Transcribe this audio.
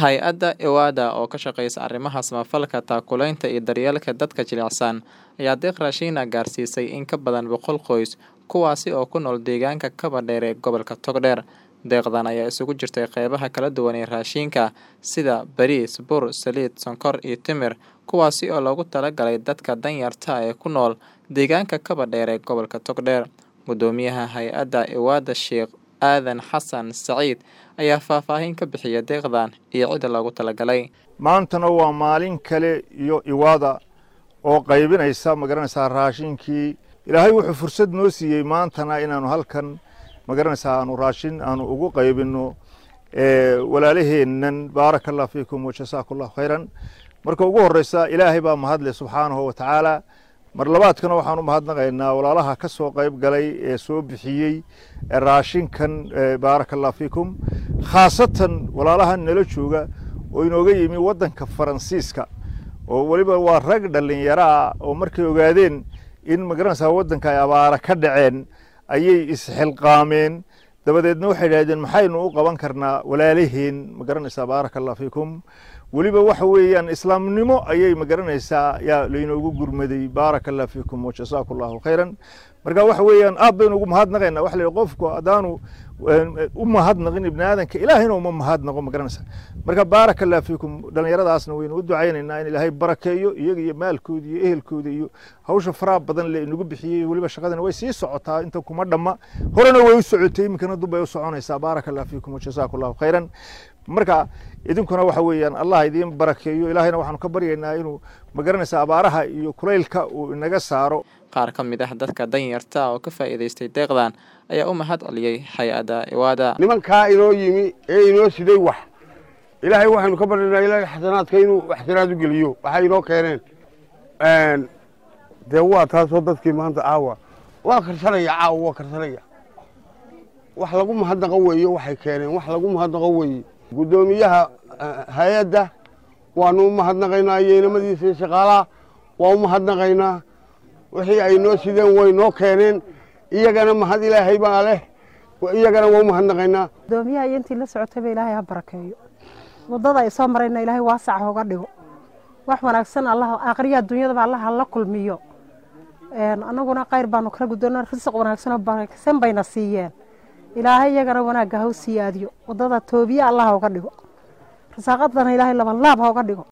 Hay-adda Ewada oo ka shaqeysa arrimaha samafalka, taakulaynta iyo daryeelka dadka jilicsan ayaa deeq raashin ah gaarsiisay in ka badan boqol qoys, kuwaasi oo ku nool deegaanka Kaba-dheer ee gobolka Togdheer. Deeqdan ayaa isugu jirtay qeybaha kala duwan ee raashinka sida bariis, bur, saliid, sonkor iyo timir, kuwaasi oo loogu talagalay dadka danyarta ah ee ku nool deegaanka Kaba-dheer ee gobolka Togdheer. Guddoomiyaha hay-adda Ewada Sheikh Aadan Xasan Saciid ayaa faahfaahin ka bixiyay deeqdan iyo cidda loogu talagalay. maantana waa maalin kale iyo iwaada oo qaybinaysa magaranaysaa raashinkii ilaahay wuxuu fursad noo siiyey maantana inaanu halkan magaranaysaa aanu raashin aanu ugu qaybino walaalaheennan baaraka allah fiikum wajasaaku llahu khayran marka ugu horeysa ilaahay baa mahadle subxaanahu wa tacaala mar labaadkana waxaan u mahadnaqaynaa walaalaha ka soo qayb galay ee soo bixiyey raashinkan baaraka allah fiikum khaasatan walaalahan nala jooga oo inooga yimi waddanka faransiiska oo weliba waa rag dhallinyaro ah oo markay ogaadeen in magaranaysaa waddanka ay abaara ka dhaceen ayay isxilqaameen dabadeedna waxay idhahdeen maxaynu u qaban karnaa walaalaheen magaranaysaa baaraka allah fiikum weliba waxa weeyaan islaamnimo ayay magaranaysaa yaa laynoogu gurmaday baaraka allah fiikum wajasaaku allahu khayran marka waxa weeyaan aad baynu ugu mahadnaqaynaa waxa la yidhi qofku haddaanu u mahadnaqin ibni aadanka ilaahayna uma mahadnaqo magaranaysaa marka baaraka allah fiikum dhallinyaradaasna waynu u ducaynaynaa in ilaahay barakeeyo iyaga iyo maalkooda iyo ehelkooda iyo hawsha faraha badan le inagu bixiyey weliba shaqadana way sii socotaa inta kuma dhamma horena way u socotay iminkana dub bay u soconaysaa baaraka allah fiikum wajasaaku allahu khayran marka idinkuna waxa weeyaan allah idiin barakeeyo ilaahayna waxaanu ka baryaynaa inuu magaranaysa abaaraha iyo kulaylka uu inaga saaro qaar ka mid ah dadka danyarta oo ka faa'iidaystay deeqdan ayaa u mahad celiyey hay-adda Ewada. nimankaa inoo yimi ee inoo siday wax ilaahay waxaynu ka baryaynaa ilaahay xasanaadka inuu waxtiraad u geliyo waxay inoo keeneen dee waa taasoo dadkii maanta caawa waa karsanaya caawa waa karsanaya wax lagu mahadnaqo weeye waxay keeneen wax lagu mahadnaqo weeye guddoomiyaha hay-adda waanu u mahadnaqaynaa iyo inamadiisa iyo shaqaalaha waa u mahadnaqaynaa wixii ay noo sideen way noo keeneen iyagana mahad ilaahay baa leh iyagana waa u mahadnaqaynaa guddoomiyaha iyo intii la socotayba ilaahay ha barakeeyo waddada ay soo marayna ilaahay waasac hooga dhigo wax wanaagsan allah aakhriya adduunyadaba allah hala kulmiyo annaguna khayr baanu kala guddoona risiq wanaagsanoo baraksan bayna siiyeen ilaahay iyagana wanaagga ha u siyaadiyo waddada toobiye allah hooga dhigo rasaaqadana ilaahay labanlaab hooga dhigo